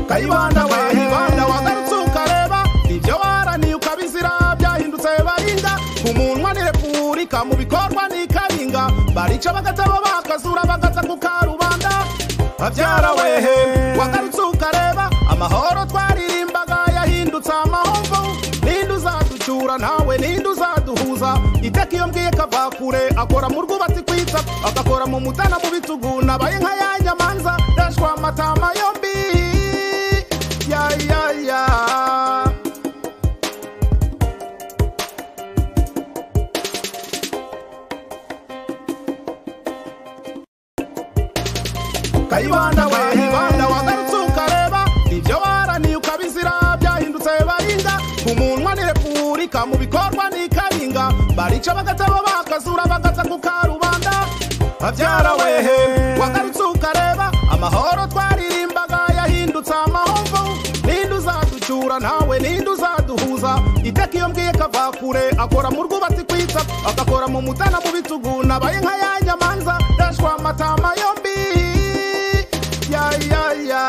kayibanda we ibanda wagarutse ukareba ibyo waraniye ukabizira byahindutse barinda umunwa ni repubulika mu bikorwa ni karinga barica bagatabo bakazura bagata ku karubanda babyara wehe wagarutse ukareba amahoro twaririmbaga yahindutse amahombo ninde uzaducyura nawe ninde uzaduhuza iteka iyo mbwiye kava kure akora mu rwubatsi kwitsa agakora mu mutana mu bitugu nabaye nka ya nyamanza ndashwa amatama yombi ya ya ya kayibanda we ibanda wagarutse ukareba ibyo waraniye ukabizira byahindutse barinda umunwa ni repubulika mu bikorwa ni karinga barica bagatabo bakazura bagata ku karubanda babyara wehe wagarutse ukareba amahoro twaririmbaga yahindutse amahombo ninde uzaducyura nawe ninde uzaduhuza iteka iyo mbwiye kava kure akora mu rwubatsi kwitsa agakora mu mutana mu bitugu nabaye nka ya nyamanza ndashwa amatama yombi ya ya ya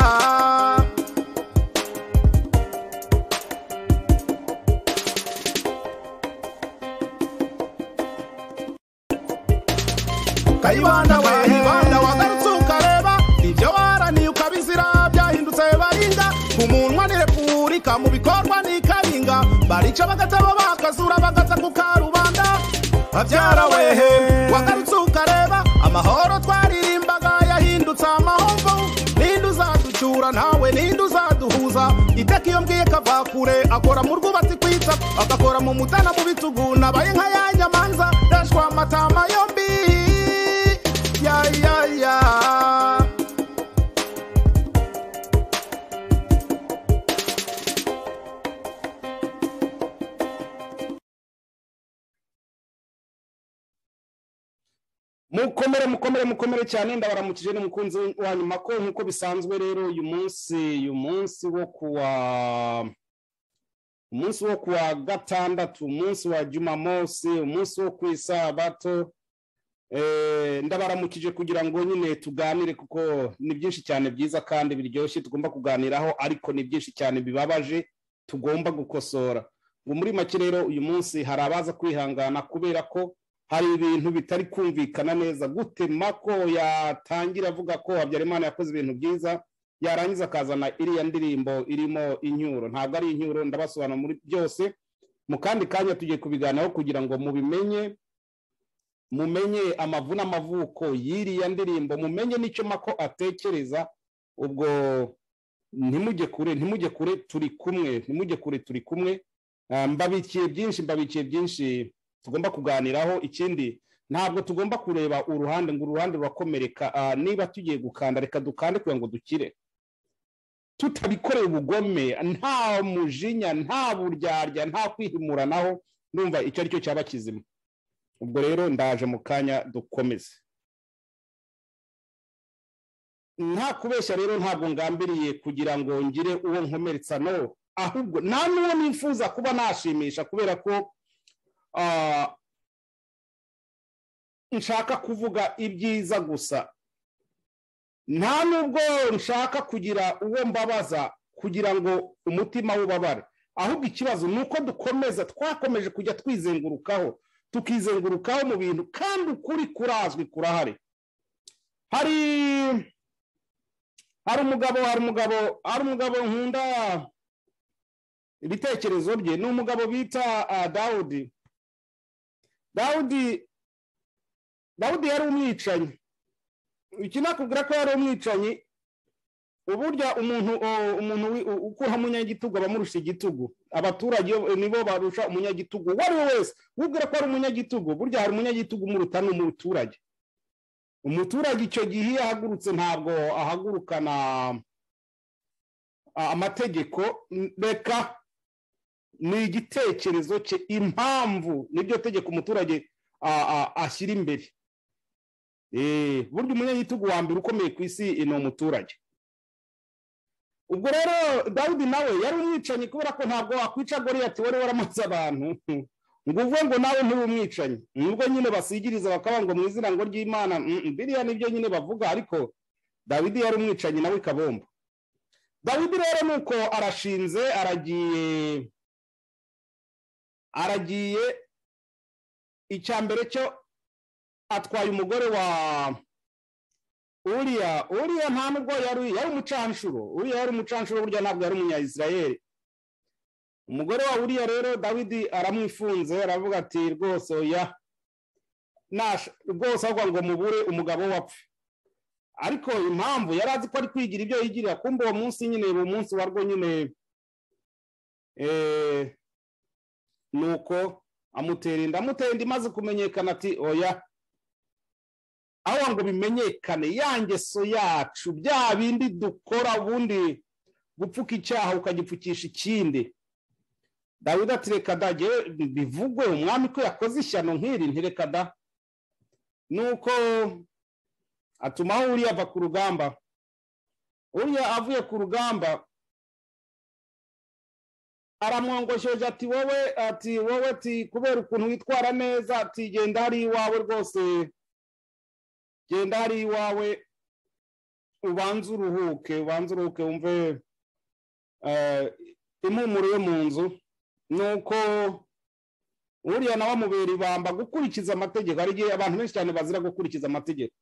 kayibanda we ibanda wagarutse ukareba ibyo waraniye ukabizira byahindutse barinda umunwa ni repubulika mu bikorwa ni karinga barica bagatabo bakazura bagata ku karubanda babyara wehe wagarutse ukareba amahoro twaririmbaga yahindutse amahombo ninde uzaducyura nawe ninde uzaduhuza iteka iyo mbwiye kava kure akora mu rwubatsi kwitsa agakora mu mutana mu bitugu nabaye nka ya nyamanza ndashwa amatama yombi ya ya ya mukomere mukomere mukomere cyane ndabaramukije n'umukunzi wa nyuma ko nk'uko bisanzwe rero uyu munsi uyu munsi wo kuwa umunsi wo kuwa gatandatu umunsi wa jumamosi umunsi wo ku isabato Eh, ndabaramukije kugira ngo nyine tuganire kuko ni byinshi cyane byiza kandi biryoshye tugomba kuganiraho ariko ni byinshi cyane bibabaje tugomba gukosora ngo muri make rero uyu munsi hari abaza kwihangana kubera ko hari ibintu bitari kumvikana neza gute mako yatangira avuga ko habyarimana yakoze ibintu byiza yarangiza akazana iriya ndirimbo irimo inyuro ntabwo ari inyuro ndabasobanura muri byose mu kandi kanya tugiye kubiganiraho kugira ngo mubimenye mumenye amavu n'amavuko y'iriya ndirimbo mumenye n'icyo mako atekereza ubwo ntimujye kure ntimujye kure turi kumwe ntimujye kure turi kumwe Ah, mbabikiye byinshi mbabikiye byinshi tugomba kuganiraho ikindi ntabwo tugomba kureba uruhande ngo uruhande rurakomereka Ah, niba tugiye gukanda reka dukande kugira ngo dukire tutabikoreye ubugome nta mujinya nta buryarya nta kwihimuranaho numva icyo ari cyo cyaba kizima ubwo rero ndaje mu kanya dukomeze nta kubeshya rero ntabwo ngambiriye kugira ngo ngire uwo nkomeretsa no ahubwo nta n'uwo nifuza kuba nashimisha kubera ko ah, nshaka kuvuga ibyiza gusa nta n'ubwo nshaka kugira uwo mbabaza kugira ngo umutima wubabare ahubwo ikibazo ni uko dukomeza twakomeje kujya twizengurukaho tukizengurukaho mu bintu kandi ukuri kurazwi kurahari hari hari umugabo hari umugabo hari umugabo nkunda ibitekerezo bye ni umugabo bita ah, dawudi dawudi dawudi yari umwicanyi iki nakubwira ko yari umwicanyi uburyo umuntu o- umuntu wi- u- ukuraho umunyagitugu aba amurusha igitugu abaturage bo- nibo barusha umunyagitugu uwo ari we wese wibwira ko ari umunyagitugu burya hari umunyagitugu umuruta ni umuturage umuturage icyo gihe iyo ahagurutse ntabwo ahagurukana a- amategeko n- reka ni igitekerezo cye impamvu niryo tegeko umuturage a- a- ashyira imbere Eh, burya umunyagitugu wa mbere ukomeye ku isi eh, ni umuturage ubwo rero dawidi nawe yari umwicanyi kubera ko ntabwo wakwica goriyati wari waramaze abantu ngo uvuge ngo nawe nturi umwicanyi nubwo nyine basigiriza bakaba ngo mu izina ngo ry'imana mm, mm, biriya nibyo nyine bavuga ariko dawidi yari umwicanyi nawe kabombo dawidi rero ni uko arashinze aragiye aragiye icya mbere cyo atwaye umugore wa uriya uriya nta nubwo yari yari umucanshuro uriya yari umucanshuro burya ntabwo yari umunyayisirayeri umugore wa uriya rero dawidi aramwifunze aravuga ati rwose oya rwose ahubwo ngo mubure umugabo wapfe ariko impamvu yari azi ko ari kwigira ibyo yigirira kumbe uwo munsi nyine uwo munsi warwo nyine ni uko amutera inda amutera inda imaze kumenyekana ati oya aho ngo bimenyekane ya ngeso yacu bya bindi dukora ubundi gupfuka icyaha ukagipfukisha ikindi dawidi ati reka da bivugwe umwami ko yakoze ishyano nk'iri ntireka da nuko atumaho uriya ava ku rugamba uriya avuye ku rugamba aramwongosheje ati wowe ati wowe ati kubera ukuntu witwara neza ati genda hari iwawe rwose genda hari iwawe ubanze uruhuke ubanze uruhuke wumve impumuro yo mu nzu nuko uriya nawe amubera ibamba gukurikiza amategeko hari igihe abantu benshi cyane bazira gukurikiza amategeko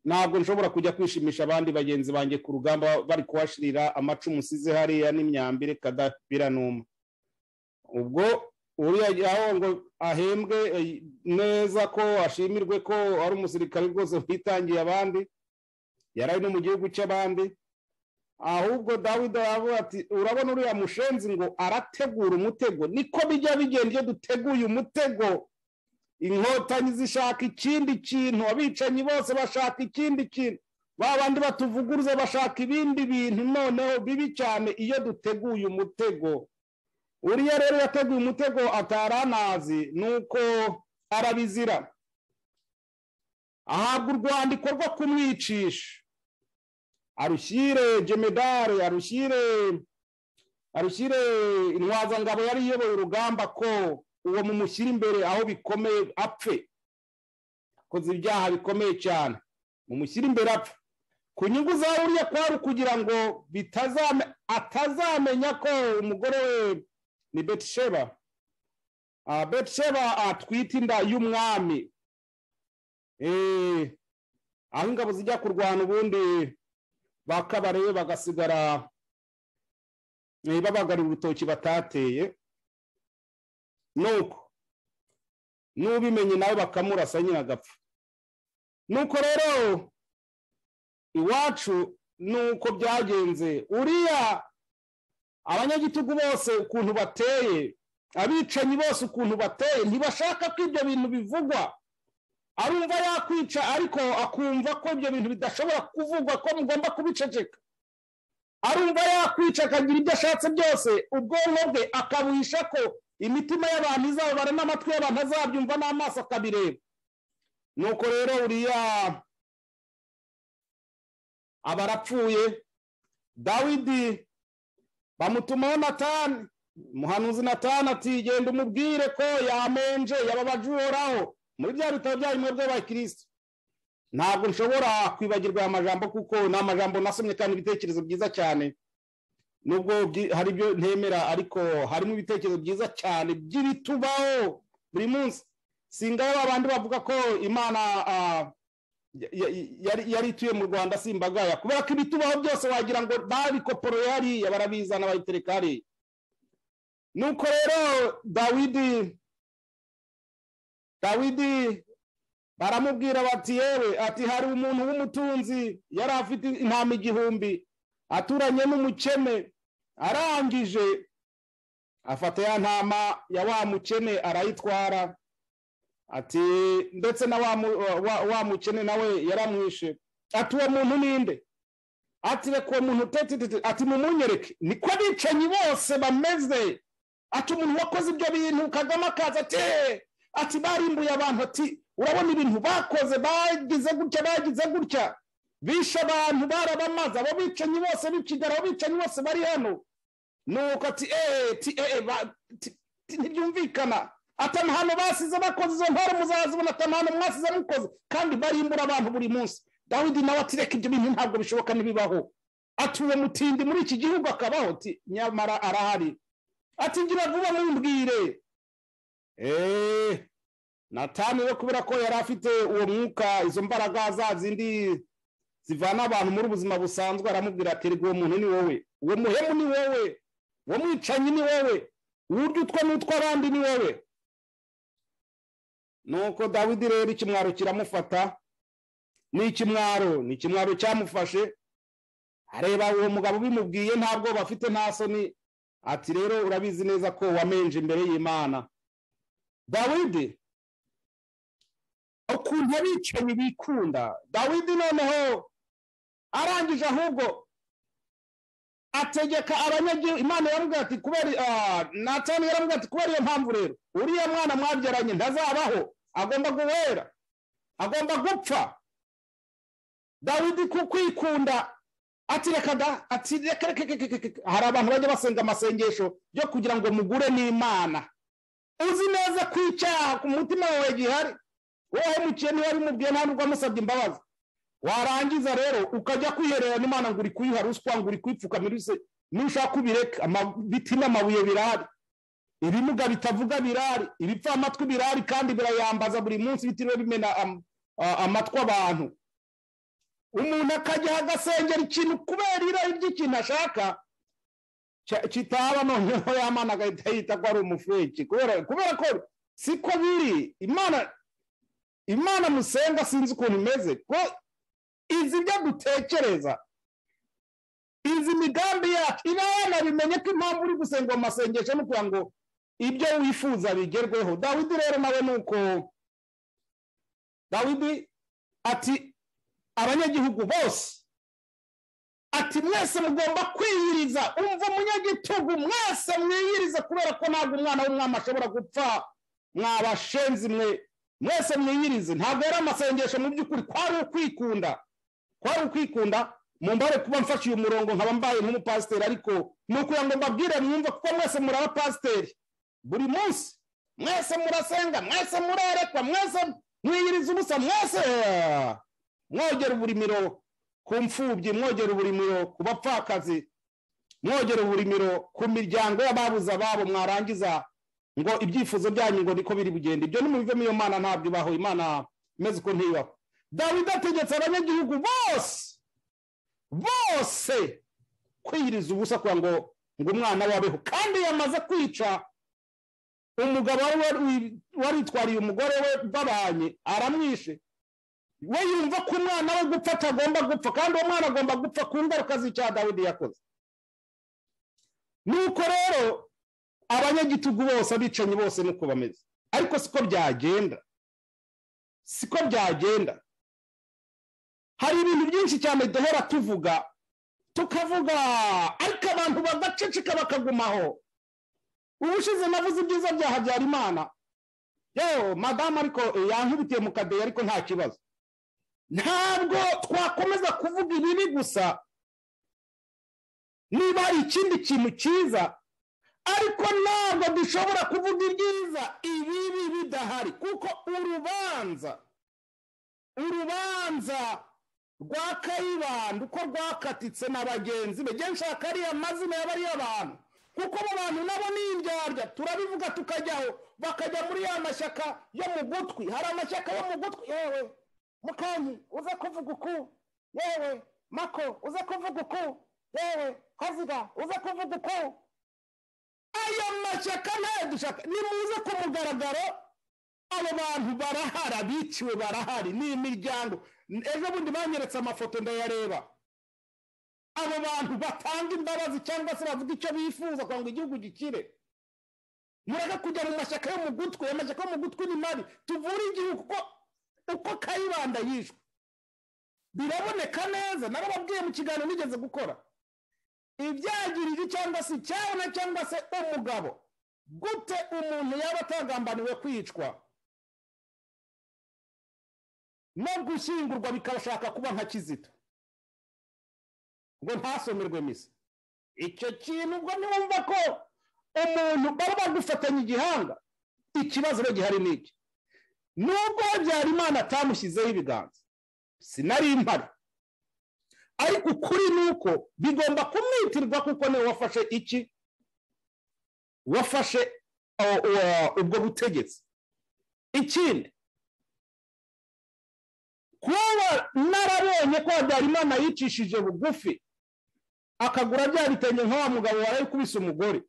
ntabwo nshobora kujya kwishimisha abandi bagenzi banjye ku rugamba bari kuhashirira amacumu usize hariya n'imyambire kadapira n'umwe ubwo uriya ngo ahembwe neza ko ashimirwe ko ari umusirikare rwose witangiye abandi yari ari no mu gihugu cy'abandi ahubwo dawidi aravuga ati urabona uriya mushenzi ngo arategura umutego niko bijya bigenda iyo duteguye umutego inkotanyi zishaka ikindi kintu abicanyi bose bashaka ikindi kintu ba bandi batuvuguruza bashaka ibindi bintu noneho bibi cyane iyo duteguye umutego uriya rero yateguye umutego atari anazi nuko arabizira ahabwa urwandiko rwo kumwicisha arushyire jemedare arushyire arushyire intwazangabo yari iyoboye urugamba ko uwo mumushyira imbere aho bikomeye apfe akoze ibyaha bikomeye cyane mumushyira imbere apfe ku nyungu za uriya kwari kugira ngo atazamenya ko umugore we ni betisheba betisheba atwite inda y'umwami aho ingabo zijya kurwana ubundi bakabarewe bagasigara babagarira urutoki batateye nuko n'ubimenye nawe bakamurasa nyine agapfa nuko rero iwacu nuko byagenze uriya abanyagitugu bose ukuntu bateye abicanyi bose ukuntu bateye ntibashaka ko ibyo bintu bivugwa arumva yakwica ariko akumva ko ibyo bintu bidashobora kuvugwa ko mugomba kubiceceka arumva yakwica akagira ibyo ashatse byose ubwonko bwe akabuhisha ko imitima y'abantu izababara n'amatwi y'abantu azabyumva n'amaso akabireba nuko rero uriya aba arapfuye dawidi bamutumaho natani umuhanuzi natani ati genda umubwire ko yamenje yababaje uhoraho muri bya bitabo byayo mwebwe abakirisitu ntabwo nshobora kwibagirwa aya majambo kuko ni amajambo nasomye kandi ibitekerezo byiza cyane nubwo hari ibyo ntemera ariko harimo ibitekerezo byiza cyane by'ibitubaho buri munsi singaho abandi bavuga ko imana yari ituye mu rwanda simbagaya kubera ko ibitubaho byose wagira ngo babikoporoye hariya barabizana bayitereka hariya nuko rero dawidi dawidi baramubwira bati yewe ati hari umuntu w'umutunzi yari afite intama igihumbi aturanye n'umukene arangije afata ya ntama ya wa mukene arayitwara ati ndetse na wa mukene nawe yaramwishe ati uwo muntu ninde ati reka uwo muntu utetete ati mumunyereke niko abicanyi bose bameze ati umuntu wakoze ibyo bintu kagame akaza ati ati barimbuye abantu ati urabona ibintu bakoze bagize gutya bagize gutya bishe abantu barabamaze abo bicanyi bose bikigara abo bicanyi bose bari hano nuko ati eee ti eee ntibyumvikana atanu hano basize bakoze izo ntore muzazibona atanu hano mwasize mukoze kandi barimbura abantu buri munsi dawidi nawe ati reka ibyo bintu ntabwo bishoboka ntibibaho atuye mutindi muri iki gihugu akabaho ati nyamara arahari ati ngira vuba mumbwire eee natani rero kubera ko yari afite uwo mwuka izo mbaraga za zindi zivana abantu muri ubuzima busanzwe aramubwira ati reka uwo muntu ni wowe uwo muhemu ni wowe uwo mwicanyi ni wowe uburyo utwa n'utwa abandi ni wowe nuko dawidi rero ikimwaro kiramufata ni ikimwaro ni ikimwaro cyamufashe areba uwo mugabo ubimubwiye nta bwoba afite nta soni ati rero urabizi neza ko wamenje imbere y'imana dawidi ukuntu abicanyi bikunda dawidi noneho arangije ahubwo ategeka abanyagihugu imana yaramubwira ati kubera natani yaramubwira ati kubera iyo mpamvu rero uriya mwana mwabyaranye ntazabaho agomba guhera agomba gupfa dawidi ku kwikunda ati reka da ati reka reka reka reka hari abantu bajya basenga amasengesho yo kugira ngo mugure n'imana uzi neza ko icyaha ku mutima wawe gihari wowe mukene wabimubwiye nta nubwo wamusabye imbabazi warangiza rero ukajya kwiherera n'imana ngo uri kuyuha ruswa ngo uri kwipfukamiruse nushaka ubireka ibiti n'amabuye birahari ibimuga bitavuga birahari ibipfamatwi birahari kandi birayambaza buri munsi bitiriwe bimena amatwi abantu umuntu akajya agasengera ikintu kubera irari ry'ikintu ashaka kitaba noneho yamana agahita yita ko ari umufureki kubera ko siko biri imana imana musenga sinzi ukuntu imeze izi ibyo dutekereza izi migambi yacu iba yanabimenye ko impamvu uri gusenga mu masengesho ni ukugira ngo ibyo wifuza bigerweho dawidi rero nawe ni uko dawidi ati abanyagihugu bose ati mwese mugomba kwiyiriza umva umunyagitugu mwese mwiyiriza kubera ko ntabwo umwana w'umwami ashobora gupfa mwabashenzi mwe mwese mwiyirize ntabwo yari amasengesho mu by'ukuri kwari ukwikunda kwari ukwikunda mumbare kuba mfashe uyu murongo nkaba mbaye nk'umupasiteri ariko ni ukugira ngo mbabwire mwumve kuko mwese muri abapasiteri buri munsi mwese murasenga mwese murarekwa mwese mwiyiriza ubusa mwese mwogera uburimiro ku mfubyi mwogera uburimiro ku bapfakazi mwogera uburimiro ku miryango y'ababuze ababo mwarangiza ngo ibyifuzo byanyu ngo niko biri bugende ibyo nimubivemo iyo mana ntabyo ibaho imana imeze uko ntibaho dawidi ategetse abanyagihugu bose bose kwiyiriza ubusa kugira ngo ngo umwana we abeho kandi yamaze kwica umugabo waritwariye umugore we babanye aramwishe we yumva ko umwana we gupfa atagomba gupfa kandi uwo mwana agomba gupfa ku ngaruka z'icyaha dawidi yakoze nuko rero abanyagitugu bose abicanyi bose nuko bameze ariko siko byagenda siko byagenda hari ibintu byinshi cyane duhora tuvuga tukavuga ariko abantu bagaceceka bakagumaho ubushize navuze ibyiza bya habyarimana yewe madamu ariko yankubitiye mu kadeyi ariko nta kibazo ntabwo twakomeza kuvuga ibibi gusa niba hari ikindi kintu cyiza ariko ntabwo dushobora kuvuga ibyiza ibibi bidahari kuko urubanza urubanza rwa kayibanda uko rwakatitse na bagenzi be njye nshaka ariya mazina y'abariya bantu kuko abo bantu nabo ni indyarya turabivuga tukajyaho bakajya muri ya mashyaka yo mu gutwi hari amashyaka yo mu gutwi yewe mukanyi uze kuvuga uku yewe mako uze kuvuga uku yewe haziga uze kuvuga uku ayo mashyaka ntayo dushaka nimuze ku mugaragaro abo bantu barahara biciwe barahari ni imiryango ejo bundi banyeretse amafoto ndayareba abo bantu batanga imbabazi cyangwa se bavuga icyo bifuza kugira ngo igihugu gikire mureke kujya mu mashyaka yo mu gutwi ayo mashyaka yo mu gutwi ni mabi tuvure igihugu kuko uko kayibanda yishwe biraboneka neza nabo babwiye mu kiganiro nigeze gukora ibyagirije cyangwa se icyana cyangwa se umugabo gute umuntu yaba atagambaniwe kwicwa no gushyingurwa bikabashaka kuba nka kizito ngo ntasomerwe misa icyo kintu ubwo niwumva ko umuntu baba bagufatanya igihanga ikibazo rero gihari ni iki nubwo habyarimana atamushyizeho ibiganza sinari impari ariko ukuri ni uko bigomba kumitirwa kuko niwe wafashe iki wafashe uh, uh, ubwo butegetsi ikindi kuba narabonye ko habyarimana yicishije bugufi akagura bya bitenge nka wa mugabo warayikubise umugore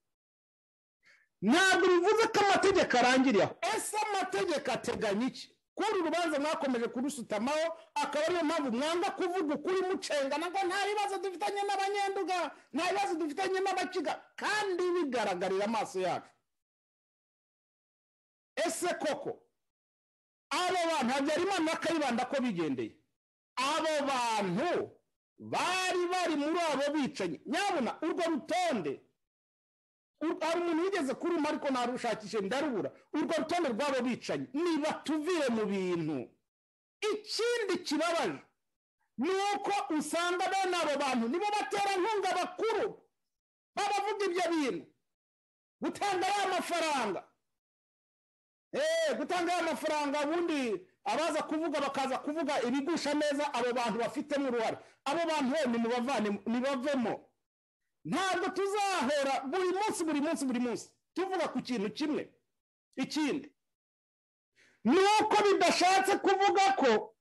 ntabwo bivuze ko amategeko arangiriye aho ese amategeko ateganya iki kundi urubanza mwakomeje kurusutamaho akaba ariyo mpamvu mwanga kuvuga ukuri mucengana ko nta bibazo dufitanye n'abanyenduga nta bibazo dufitanye n'abakiga kandi bigaragarira amaso yacu ese koko abo bantu habyarimana bakayibanda ko bigendeye abo bantu bari bari muri abo bicanyi nyabona urwo rutonde hari umuntu wigeze kuruma ariko ntarushakishe ndarubura urwo rutonde rw'abo bicanyi niba tuvire mu bintu ikindi kibabaje ni uko usanga bene abo bantu nibo baterankunga bakuru babavuga ibyo bintu gutanga ariya mafaranga gutanga ariya mafaranga ubundi abaza kuvuga bakaza kuvuga ibigusha neza abo bantu bafitemo uruhare abo bantu we nibavemo ntabwo tuzahora buri munsi buri munsi buri munsi tuvuga ku kintu kimwe ikindi ni uko bidashatse kuvuga ko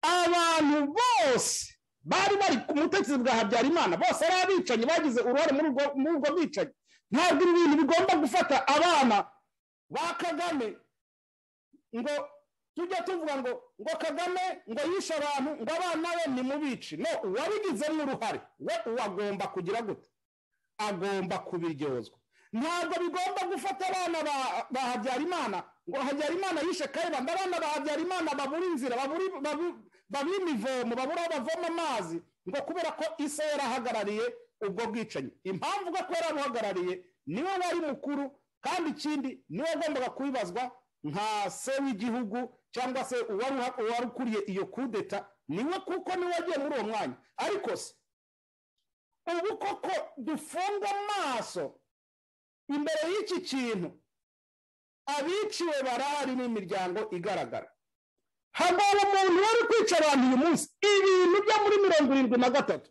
abantu bose bari bari ku mutekereza bwa habyarimana bose ari abicanyi bagize uruhare muri ubwo bwicanyi ntabwo ibi bintu bigomba gufata abana ba kagame ngo tujya tuvuga ngo ngo kagame ngo yishe abantu ngo abana be ni mubici no uwabigizemo uruhare we uwo agomba kugira gute agomba kubiryozwa ntabwo bigomba gufata abana ba habyarimana ngo habyarimana yishe kayibanda abana ba habyarimana babura inzira babura imivomo babura aho bavoma amazi ngo kubera ko isa yarahagarariye ubwo bwicanyi impamvu uko yarabuhagarariye niwe wari mukuru kandi ikindi niwe wagombaga kubibazwa nka se w'igihugu cyangwa se uwari ukuriye iyo kudeta niwe kuko niwe wagiye muri uwo mwanya ariko se ubu koko dufunga amaso imbere y'iki kintu abiciwe barahari n'imiryango igaragara hagomba umuntu wari kwica abantu uyu munsi ibintu byo muri mirongo irindwi na gatatu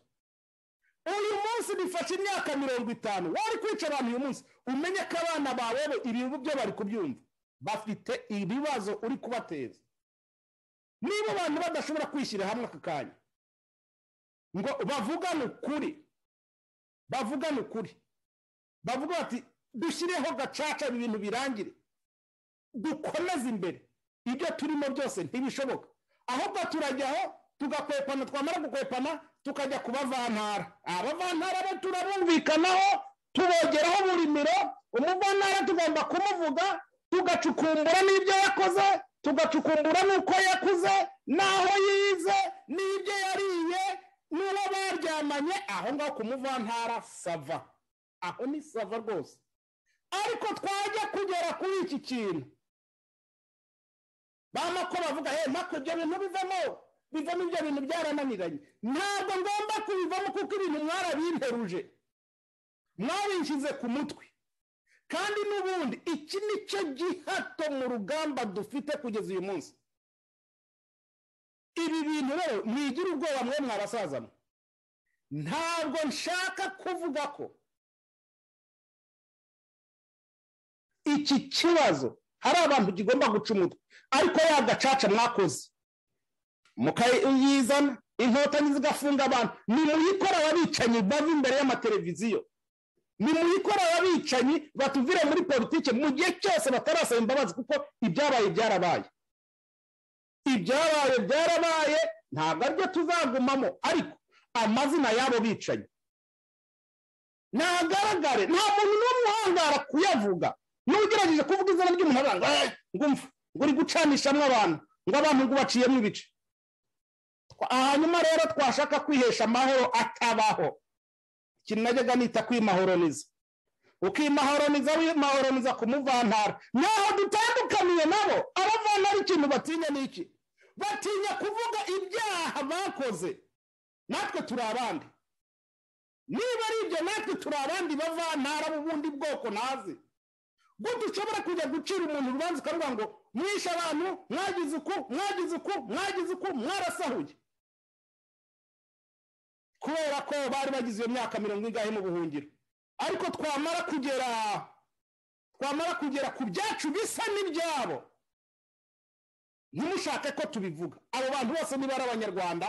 uyu munsi bifashe imyaka mirongo itanu wari kwica abantu uyu munsi umenye ko abana bawe ibintu byo bari kubyumva bafite ibibazo uri kubateza niba abantu badashobora kwishyira hamwe aka kanya ngo bavugane ukuri bavugane ukuri bavuga bati dushyireho gacaca ibi bintu birangire dukomeze imbere ibyo turimo byose ntibishoboka ahubwo turajyaho tugakwepana twamara gukwepana tukajya ku bavantara abavantara bo turabumvikanaho tubogeraho buri miro umuvantara tugomba kumuvuga tugacukumbura n'ibyo yakoze tugacukumbura n'uko yakuze n'aho yize n'ibyo yariye n'uwo baryamanye aho ngaho kumuvantara sava aho ni sava rwose ariko twajya kugera kuri iki kintu bama ko bavuga he mpaka ibyo bintu bivamo bivamo ibyo bintu byarananiranye ntabwo ngomba kubivamo kuko ibintu mwarabimperuje mwabishyize ku mutwe kandi n'ubundi iki ni cyo gihato mu rugamba dufite kugeza uyu munsi ibi bintu rero mwigira ubwoba mwe mwabasazamo ntabwo nshaka kuvuga ko iki kibazo hari abantu kigomba guca umutwe ariko ya gacaca mwakoze mukayizana inkotanyi zigafunga abantu ni muyikora ababicanyi bava imbere y'amateleviziyo ni muyikora ababicanyi batuvire muri politiki mu gihe cyose batarasaba imbabazi kuko ibyabaye byarabaye ibyabaye byarabaye ntabwo aribyo tuzagumamo ariko amazina y'abo bicanyi ntagaragare nta muntu n'umwe uhangara kuyavuga niba ugerageje kuvuga izina ry'umuntu ngo ngumva ngo uri gucanishamo abantu ngo abantu ngo ubaciyemo ibice hanyuma rero twashaka kwihesha amahoro atabaho ikintu najyaga nita kwimahoroniza ukimahoroniza wimahoroniza kumuvantara naho dutandukaniye nabo abavantara ikintu batinya ni iki batinya kuvuga ibyaha bakoze natwe turi abandi niba ari ibyo natwe turi abandi bavantara b'ubundi bwoko nazi gute ushobora kujya gucira umuntu urubanza ukavuga ngo mwishe abantu mwagize uku mwagize uku mwagize uku mwarasahuye kubera ko bari bagize iyo myaka mirongo ingahe mu buhungiro ariko twamara kugera twamara kugera ku byacu bisa n'ibyabo ntimushake ko tubivuga abo bantu bose niba ari abanyarwanda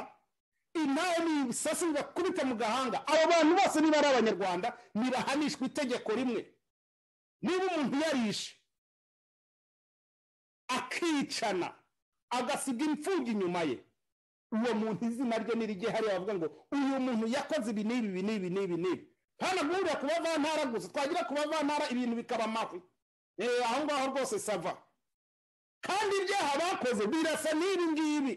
intare n'ibisasi bibakubita mu gahanga abo bantu bose niba ari abanyarwanda ntibahanishwa itegeko rimwe niba umuntu yarishe akicana agasiga imfubyi inyuma ye uwo muntu izina rye nirige hariya bavuga ngo uyu muntu yakoze ibi n'ibi ibi n'ibi n'ibi n'ibi hano guhurira ku bavantara gusa twagira ku bavantara ibintu bikaba amahwi aho ngaho rwose sava kandi ibyaha bakoze birasa n'ibi ngibi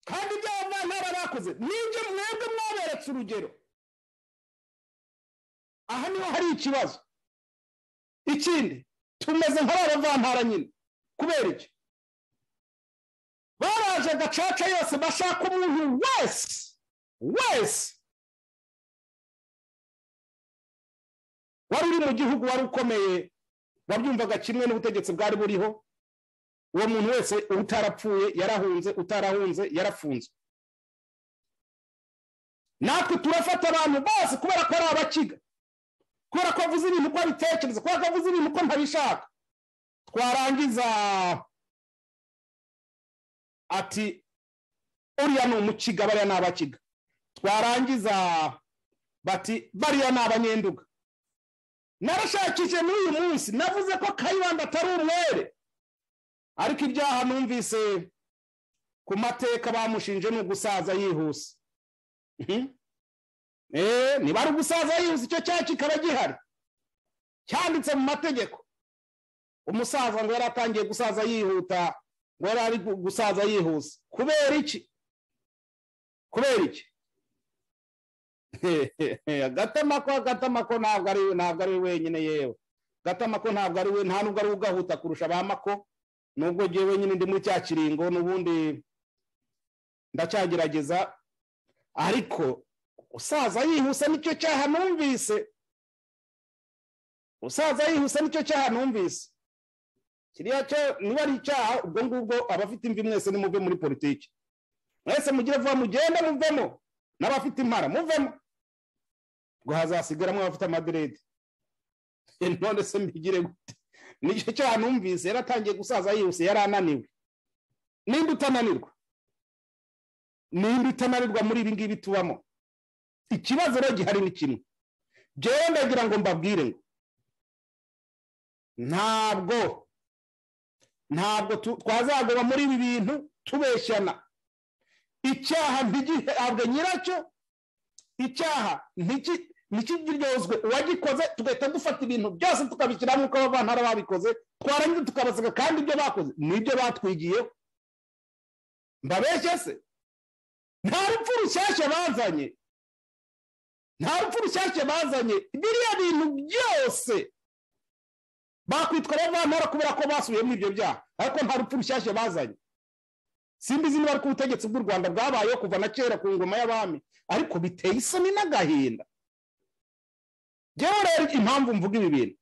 kandi ibyaha bavantara bakoze nibyo mwebwe mwaberetse urugero aha niho hari ikibazo ikindi tumeze nk'abavantara nyine kubera iki baraje gacaca yose bashaka umuntu wese wese wari uri mu gihugu wari ukomeye wabyumvaga kimwe n'ubutegetsi bwari buriho uwo muntu wese utarapfuye yarahunze utarahunze yarafunzwe natwe turafata abantu bose kubera ko ari abakiga kubera ko avuze ibintu uko abitekereza kubera ko avuze ibintu uko ntabishaka twarangiza ati uriya ni umukiga bariya ni abakiga twarangiza bati bariya ni abanyenduga narashakije n'uyu munsi navuze ko kayibanda atari umwere ariko ibyaha numvise ku mateka bamushinje ni ugusaza yihuse niba ari ugusaza yihuse icyo cyaha kikaba gihari cyanditse mu mategeko umusaza ngo yari atangiye gusaza yihuta ngo yari ari gusaza yihuse kubera iki kubera iki agatama ko agatama ko ntabwo ari ntabwo ari wenyine yewe agatama ko ntabwo ari we nta nubwo ari ugahuta kurusha ba mako nubwo ngewe wenyine ndi muri cya kiringo n'ubundi ndacyagerageza ariko usaza yihuse nicyo cyaha numvise usaza yihuse nicyo cyaha numvise kiriya cyo niba ari icyaha ubwo ngubwo abafite imvi mwese nimuve muri politiki mwese mugire vuba mugende muvemo n'abafite impara muvemo ngo hazasigaramo abafite amaderede none se mbigire gute nicyo cyaha numvise yaratangiye gusaza yihuse yari ananiwe nimba utananirwa nimba utananirwa muri ibi ngibi tubamo ikibazo rero gihari ni kimwe njyewe ndagira ngo mbabwire ngo ntabwo ntabwo twazagoba muri ibi bintu tubeshyana icyaha ntigihabwe nyiracyo icyaha ntikiryozwe uwagikoze tugahita dufata ibintu byose tukabishyira nk'uko abavantara babikoze twarangiza tukabaseka kandi ibyo bakoze nibyo batwigiyeho mbabeshye se nta rupfu rushyashya bazanye nta rupfu rushyashya bazanye biriya bintu byose bakwitwa abavantara kubera ko basubiyemo ibyo byaha ariko nta rupfu rushyashya bazanye simba izindi bari ku butegetsi bw'u rwanda bwabayeho kuva na kera ku ngoma y'abami ariko biteye isoni n'agahinda ngewe rero impamvu mvuga ibi bintu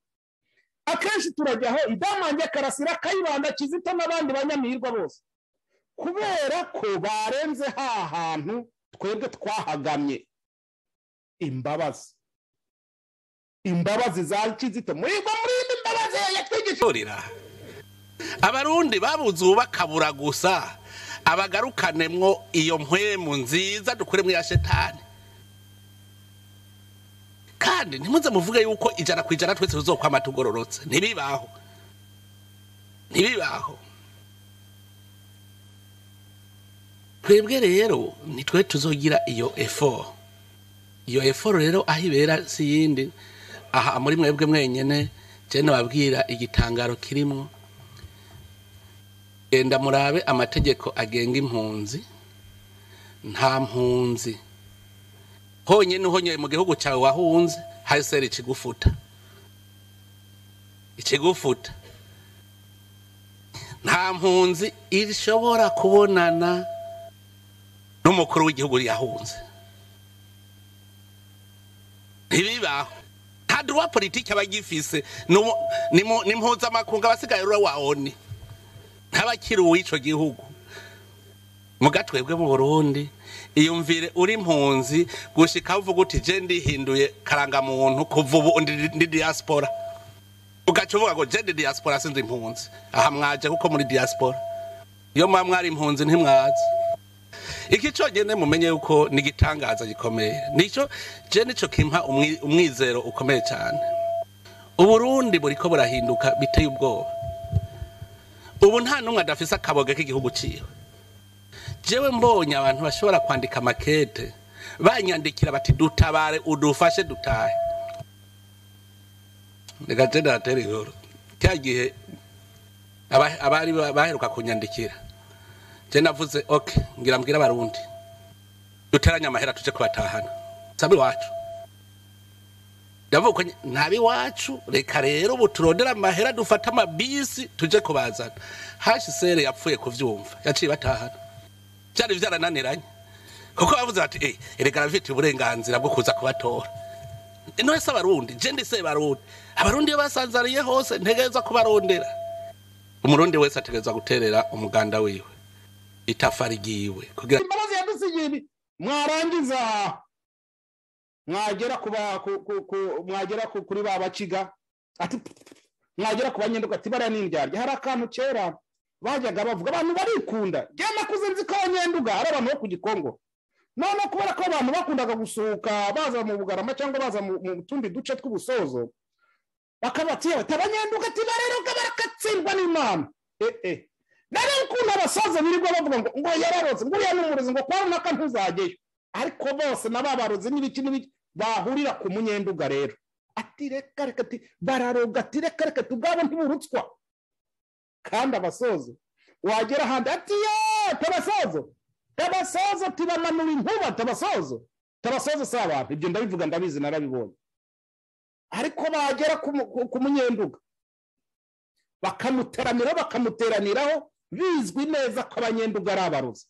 akenshi turajyaho idamange karasira kayibanda kizita n'abandi banyamihirwa bose kubera ko barenze ha hantu twebwe twahagamye imbabazi imbabazi za kizito muri muri abarundi babuze ubu bakabura gusa abagarukanemwo iyo mpwemu nziza dukuremo ya shetani kandi ntimuze muvuge yuko ijana ku ijana twese tuzokwama tugororotse ntibibaho ntibibaho twebwe rero nitwe tuzogira iyo efo iyo efo rero aho ibera si iyindi aha muri mwebwe mwenyine jena babwira igitangaro kirimo genda murabe amategeko agenga impunzi nta mpunzi honyine uhonyoye mu gihugu cyawe wahunze haseri ikigufuta ikigufuta nta mpunzi ishobora kubonana n'umukuru w'igihugu yahunze ntibibaho kandi uwa politiki aba agifise ni mpuzamakungu abasigaye rero wawoni ntabakiri uw'icyo gihugu mugatwebwe mu burundi iyumvire uri impunzi gushika uvuga uti je ndihinduye karangamuntu kuva ubu ndi ndi diaspora ugaca uvuga ngo je ndi diaspora sinzi impunzi aha mwaje kuko muri diaspora iyo muba mwari impunzi ntimwazi iki cyonyine mumenye yuko ni igitangaza gikomeye nicyo je nicyo kimpa umwi- umwizero ukomeye cyane uburundi buriko burahinduka biteye ubwoba ubu nta n'umwe adafise akaboga k'igihugu ciwe jewe mbonye abantu bashobora kwandika amakete banyandikira bati dutabare udufashe dutahe reka je ndatera inkuru cya gihe aba- abari ba- baheruka kunyandikira je navuze ok ngira mbwira abarundi duteranye amahera tuje kubatahana sabi wacu ndavuga ko ntabi wacu reka rero ubu turondera amahera dufate amabisi tuje kubazana hashisere yapfuye kuvyumva yaciye batahana byari byarananiranye kuko bavuze bati eh erega arafite uburenganzira bwo kuza kubatora none se abarundi je ndise abarundi abarundi iyo basanzariye hose ntegereza kubarondera umurundi wese ategereza guterera umuganda wiwe itafari ryiwe kugira imbabazi yadusigiye ibi mwarangiza mwagera ku ba- ku- ku- ku- mwagera ku- kuri ba baciga ati mwagera ku banyenduka ati bariya n'indyarya hari akantu kera bajyaga bavuga abantu barikunda njye nakuze nzi ko abanyenduga ari abantu bo ku gikongo none kubera ko abantu bakundaga gusuhuka baza mu bugarama cyangwa baza mu mu tundi duce tw'ubusozo bakabatiye bati abanyenduka ati bareruka barakatsindwa n'imana eh eh nari ukuntu abasaza birirwa bavuga ngo ngo yararotse ngo uriya n'umurozi ngo kwa runaka ntuzajyeyo ariko bose n'ababarozi n'ibiki n'ibiki bahurira ku munyenduga rero ati reka reka ati bararoga ati reka reka ati ubwabo ntiburutswa kandi abasozo wagera ahandi ati ye tabasozo tabasozo tibananura inkuba tabasozo tabasozo si abantu ibyo ndabivuga ndabizi narabibonye ariko bagera ku mu- ku- ku munyenduga bakamuteranira bakamuteraniraho bizwi neza ko abanyenduga ari abarozi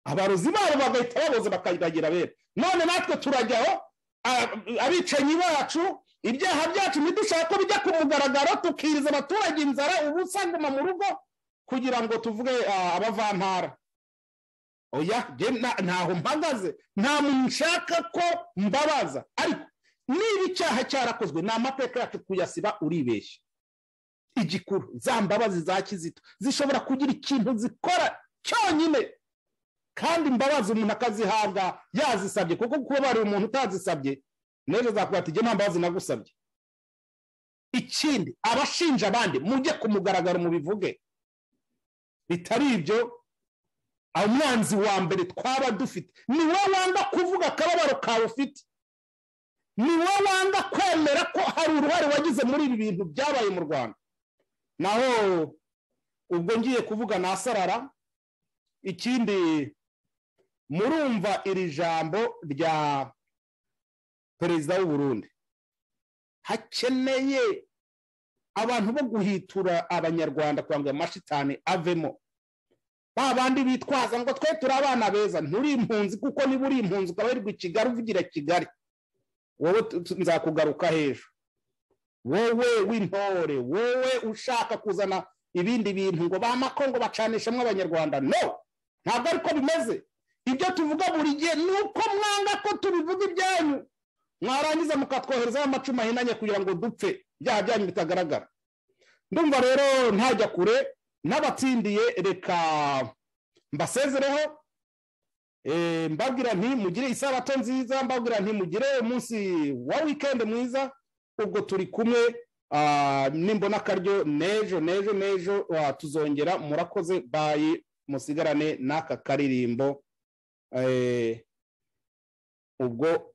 abarozi babo bagahita baboza bakayiragira bera none natwe turajyaho a- abicanyi bacu ibyaha byacu ntidushaka ko bijya ku mugaragaro tukiriza abaturage inzara ubusa nguma mu rugo kugira ngo tuvuge ah, abavantara oya je na- ntaho mpagaze nta muntu nshaka ko mbabaza ariko niba icyaha cyarakozwe ni amateka yacu kuyasiba uribeshya igikuru za mbabazi za kizito zishobora kugira ikintu zikora cyonyine kandi imbabazi umuntu akazihabwa yazisabye kuko kuba bari umuntu utazisabye n'ejo zakuba ati nta mbabazi nagusabye ikindi abashinja abandi mujye ku mugaragaro mubivuge bitari ibyo umwanzi wa mbere twaba dufite ni wowe wanga kuvuga akababaro kawe ufite ni wowe wanga kwemera ko hari uruhare wagize muri ibi bintu byabaye mu rwanda naho ubwo ngiye kuvuga nasarara ikindi murumva iri jambo rya perezida w'u Burundi hakeneye abantu bo guhitura abanyarwanda kugira ngo ayo mashitani avemo ba bandi bitwaza ngo twe turi abana beza nturi impunzi kuko niba uri impunzi ukaba wirirwa i kigali uvugira kigali wowe tu- tu- nzakugaruka hejuru wowe w'intore wowe ushaka kuzana ibindi bintu ngo ba makongo bacanishamo abanyarwanda no ntabwo ariko bimeze ibyo tuvuga buri gihe ni uko mwanga ko tubivuga ibyanyu mwarangiza mukatwoherezaho amacumu ahinanye kugira ngo dupfe ibyaha byanyu bitagaragara ndumva rero ntajya kure n'abatsindiye reka mbasezereho Eh, mbabwira nti mugire isabato nziza mbabwira nti mugire umunsi wa weekend mwiza ubwo turi kumwe ah, nimbona akaryo nejo nejo nejo ah, tuzongera murakoze bayi musigarane n'aka karirimbo Eh, ubwo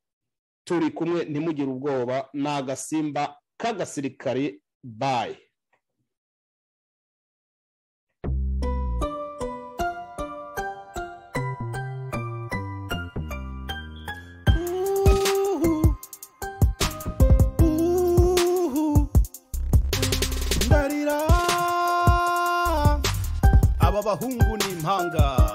turi kumwe ntimugire ubwoba ni agasimba k'agasirikari bayi ndarira aba bahungu ni impanga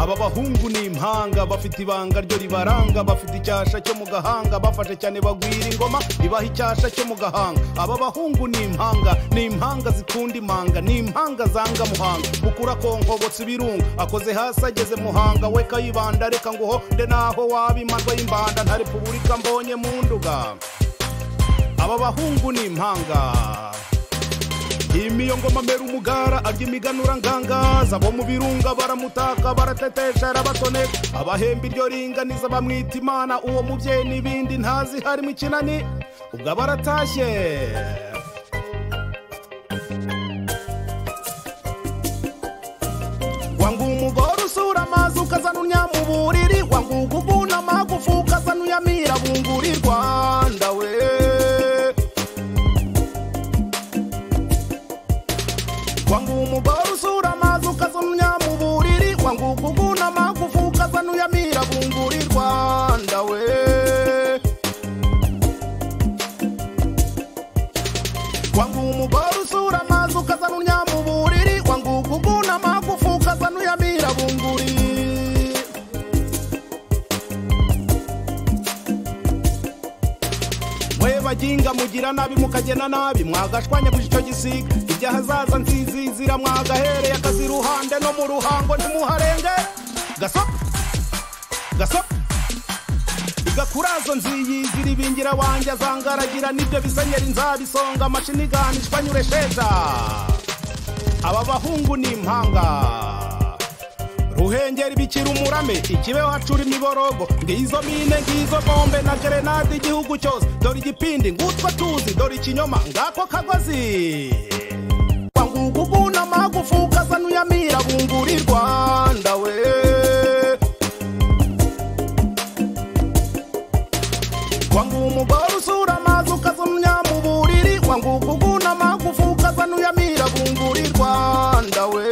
aba aba bahungu ni impanga bafite ibanga ryo ribaranga bafite icyasha cyo mu gahanga bafashe cyane bagwira ingoma ibaha icyasha cyo mu gahanga aba bahungu ni impanga ni impanga zikunda imanga ni impanga zanga muhanga ukura konkobotsa ibirunga akoze hasi ageze muhanga we kayibanda reka nguho nde naho waba imandwa y'imbanda nta repubulika mbonye mu nduga aba bahungu ni impanga imiyo ngoma mbera umugara arya imiganura ngangaza bo mu birunga baramutaka baratetesha arabatoneka abahemba iryo ringaniza bamwita imana uwo mubyeyi n'ibindi ntazi harimo ikinani ubwo baratashye wangu umugore usura amazi ukazana unyamuburiri wangu uguguna amagufu ukazana uyamira bunguri rwanda we wangu umugore usura amazi ukazumya mu buriri wangu kuguna amagufu ukazana uyamira bunguri rwanda we wangu umugore usura amazi ukazana unya mu buriri wangu kuguna amagufu ukazana uyamira bunguri mwe baginga mugira nabi mukagena nabi mwagashwanya guca icyo gisiga ibyo ahazaza nzizizira mwagahereye akazi iruhande no mu ruhango ntimuharenge gasopo gasopo igakurazo nziyizira ibingira wanjye azangaragira nibyo bisenyeri nzabisonga amashini ganishwa nyure sheza aba bahungu ni impanga ruhengeri bikira umurame ikibeho hacura imiborogo ngizo mine ngizo bombe na gerenade igihugu cyose dore igipindi ngutwa tuzi dore ikinyoma ngako kagozi wangugu guna magufu ukazana uyamira bunguri rwanda we wangu umugore usura amazi ukazumya mu buriri wangugu guna magufu ukazana uyamira bunguri rwanda we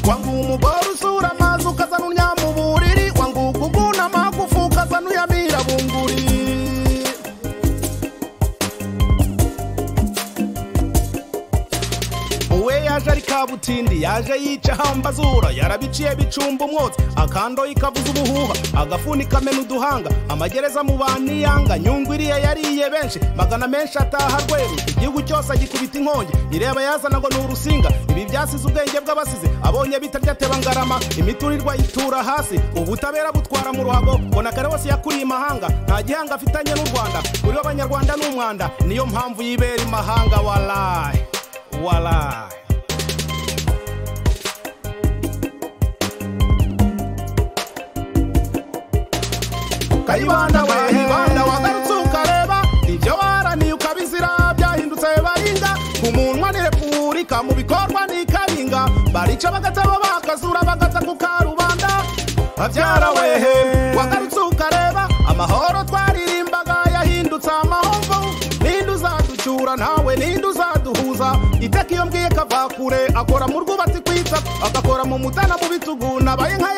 wangu umugore usura amazi ukazana uryama uburiri wangu kuguna amagufu ukazana uyamira bunguri uwe yaje ari kabutindi yaje yica hambazura yarabiciye bicumba umwotsi akandoye kavuza ubuhuha agafuni kamena uduhanga amagereza mu baniyanga nyungu iriya yariye benshi magana menshi ataha rweru igihugu cyose agikubita inkongi ireba yazana ngo ni urusinga ibi byasize ubwenge bw'abasize abonye bitarya ateba ngarama imiturirwa yitura hasi ubutabera butwara mu ruhago mbona kare wose yakuriye imahanga nta gihanga afitanye n'u rwanda uriho abanyarwanda ni umwanda niyo mpamvu yibera imahanga warayi warayi kayibanda we kayibanda wagarutse ukareba ibyo waraniye ukabizira byahindutse baringa ku munwa ni repubulika mu bikorwa ni karinga barica bagataba bakazura bagata ku karubanda babyara wehe wagarutse ukareba amahoro twaririmbaga yahindutse amahomvu ninde uzaducyura ntawe ninde uzaduhuza iteka iyo mbwiye kava kure akora mu rwubatsi kwita agakora mu mutana mu bitugu nabaye nka